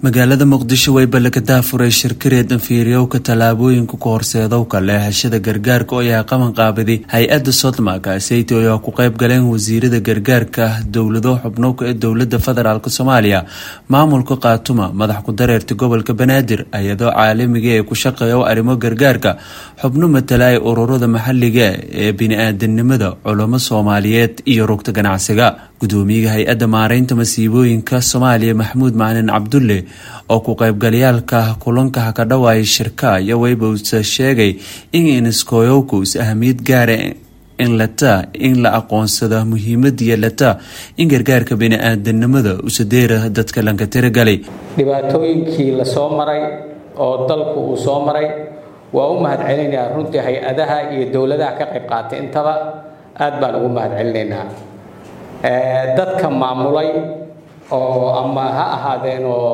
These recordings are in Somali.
magaalada muqdisho way ballankadaa furay shirkareed anfiiryowka tallaabooyinka ku horseedowka leexashada gargaarka oo yahay qaban qaabiday hay-adda sodma kaaseyte oo ku qayb galeen wasiirada gargaarka dowlado xubnowka ee dowlada federaalk soomaaliya maamulka kaatuma madax ku-dareerta gobolka banaadir ayadoo caalamiga ee ku shaqeeya arrimo gargaarka xubno matalaya ururada maxaliga ee bini-aadanimada culamo soomaaliyeed iyo rugta ganacsiga gudoomiyaha hay-adda maareynta masiibooyinka soomaaliya maxamuud macalin cabdulle oo ku qaybgalayaalka kulanka haka dhawaaya shirka iyo weybowsa sheegay in iniskoyowkus ahmiyad gaara in lata in la aqoonsada muhiimadiya lata in gargaarka bini-aadanimada usadeera dadka lanka tiragalay dhibaatooyinkii la soo maray oo dalku uu soo maray waa u mahad celinayaa runtii hay-adaha iyo dowladaha ka qayb qaatay intaba aad baan ugu mahad celinaynaa dadka maamulay oo ama ha ahaadeen oo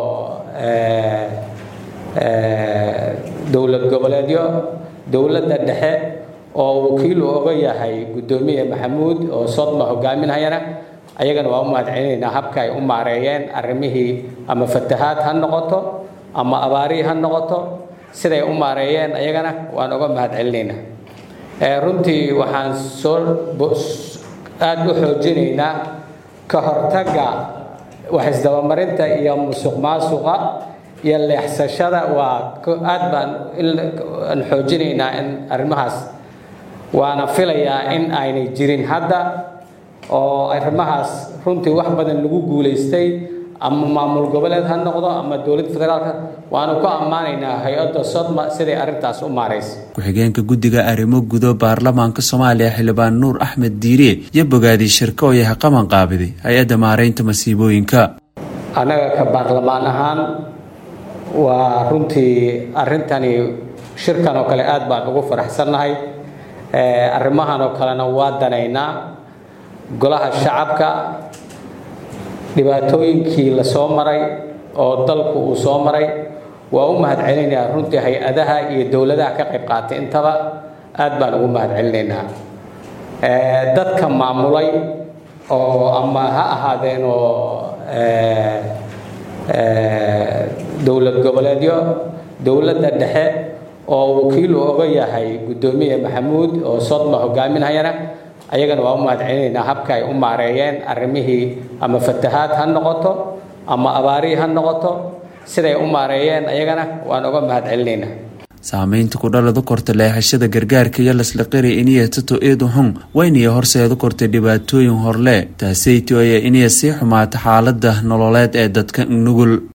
dowlad goboleedyo dowladda dhexe oo wakiil uu oga yahay guddoomiye maxamuud oo sodma hogaaminhayana ayagana waa u mahad celinaynaa habka ay u maareeyeen arrimihii ama fatahaad ha noqoto ama abaarihii ha noqoto siday u maareeyeen ayagana waan uga mahad celinaynaa runtii waxaan soo aada u xoojinaynaa ka hortagga wax isdabamarinta iyo musuq maasuqa iyo leexsashada waa aad baan aan xoojinaynaa in arrimahaas waana filayaa in aynay jirin hadda oo arrimahaas runtii wax badan lagu guulaystay ama maamul goboleed ha noqdo ama dowladda federaalka waanu ku ammaanaynaa hay-adda sodma siday arrintaas u maaraysa ku-xigeenka guddiga arrimo gudo baarlamaanka soomaaliya xildhibaan nuur axmed diiriye iyo bogaadii shirka oo yahay qaban qaabiday hay-adda maareynta masiibooyinka annaga ka baarlamaan ahaan waa runtii arrintani shirkan oo kale aad baan ugu faraxsannahay arrimahan oo kalena waa danaynaa golaha shacabka dhibaatooyinkii la soo maray oo dalku uu soo maray waa u mahad celinayaa runtii hay-adaha iyo dowladaha ka qayb qaatay intaba aad baan ugu mahad celinaynaa dadka maamulay oo ama ha ahaadeen oo dowlad goboleedyo dowladda dhexe oo wakiil uu oga yahay guddoomiye maxamuud oo sodma hogaaminhayana ayagana waa u mahad celinaynaa habka ay u maareeyeen arrimihii ama fatahaad ha noqoto ama abaarihii ha noqoto siday u maareeyeen ayagana waan uga mahad celinaynaa saameynta kudhalada korta leexashada gargaarka iyo laslaqari iniya tato eedu xun wayniya horseedu kortay dhibaatooyin horle taaseyti oya iniya sii xumaata xaalada nololeed ee dadka nugul